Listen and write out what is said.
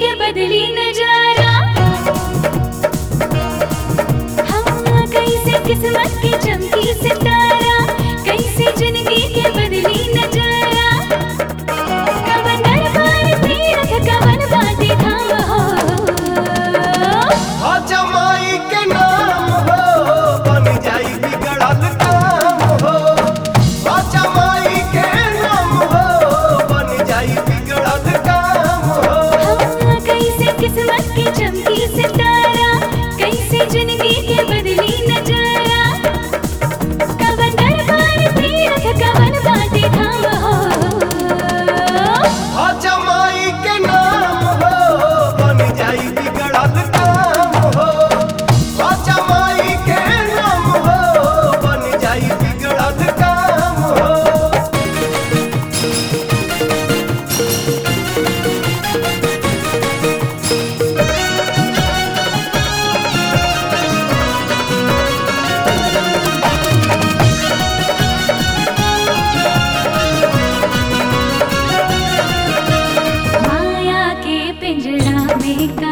के बदली नजारा हाँ कैसे किस्मत की चमकी सितारा कैसे जिंदगी के बदली नजारा कवन दरबार तीरथ कवन बाटे धाम हो हो जमाई के नाम हो बन जाई बिगड़ल काम हो हो जमाई के नाम हो बन जाई बिगड़ल काम हो हाँ कैसे किस्मत की चमकी सितारा कैसे जिंदगी के बदली नजारा कवन दरबार तीरथ कवन बाटे धाम हो हो जमाई के नाम हो बन जाई बिगड़ल काम हो हो जमाई के नाम हो बन जाई बिगड़ल काम हो माया के पिंजरा में